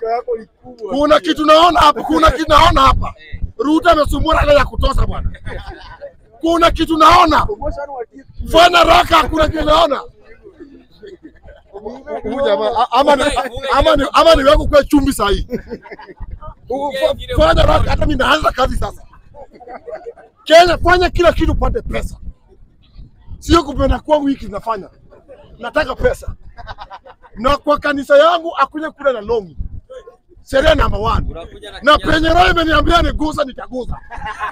yako ni kubwa. Kuna kitu naona hapa, kuna kitu naona hapa. Ruto amesumbua Raila ya kutosha bwana. Kuna kitu naona. Promotion wa kitu. Fanya raka, kuna kitu naona. Huyu jamaa a- ama ni ama ni ama ni wako kwa chumbi saa hii. U- fa- Fanya raka, hata mimi naanza kazi sasa. Kenya, fanya kila kitu upate pesa, sio kupenda kwangu hiki nafanya. Nataka pesa, na kwa kanisa yangu akuja kula na longi, sheria number one Unakuja na na kijana. penye roho imeniambia niguze, nitaguza.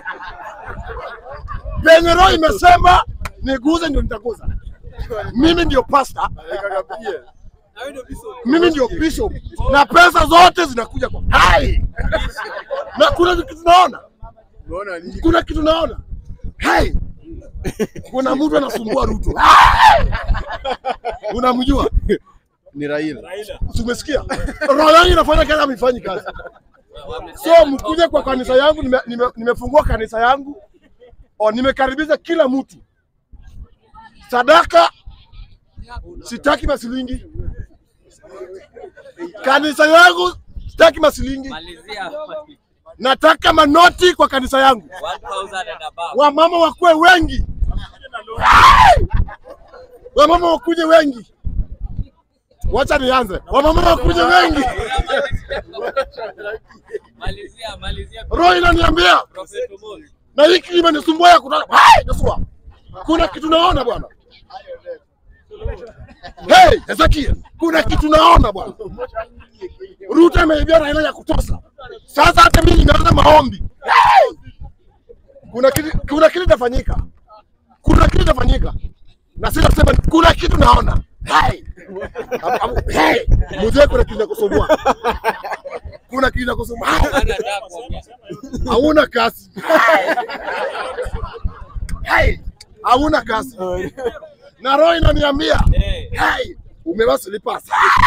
Penye roho imesema niguze, ndio nitaguza. Mimi ndio pasta, Kakapigia. mimi ndio bishop, na pesa zote zinakuja kwa hai. Na kuna kitu naona, Unaona nini? kuna kitu naona hai, kuna mtu anasumbua Ruto. Hai! Unamjua? Ni Raila. Si umesikia? Roho yangu inafanya kazi, ameifanyi kazi. So mkuje kwa kanisa yangu, nime- nime- nimefungua kanisa yangu, o, nimekaribisha kila mtu. Sadaka sitaki masilingi, kanisa yangu sitaki masilingi, Malizia nataka manoti kwa kanisa yangu. 1000 and above. Wamama wakuwe wengi, Hai! wamama wakuje wengi. Wacha nianze, wamama wakuje wengi. Malizia, malizia. Roho inaniambia Prophet Omolo. na hiki limenisumbua ya kutaka. Hai, Joshua. Kuna kitu naona bwana. Hey, Ezekiel, kuna kitu naona bwana. Ruto ameibia Raila ya kutosha. Sasa hata mimi nimeanza maombi. Hey! Kuna kitu kuna kitu itafanyika. Kuna kitu itafanyika. Na sasa sema kuna kitu naona. Hey! Abu- abu- Hey! Mzee kuna kitu nakusumbua. Kuna kitu nakusumbua. Hana adabu kuongea. Hauna kasi. Hey, hauna kasi. Na roho inaniambia, Eh. hey, umevaa slippers.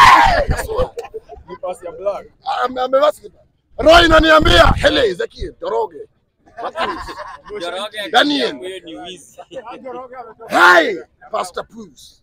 Ni pasi ya black. Ame- Amevaa slippers. Roho inaniambia, hele Ezekiel, Doroge. Joroge Daniel. huyo ni wizi. Hey, Pastor Bruce.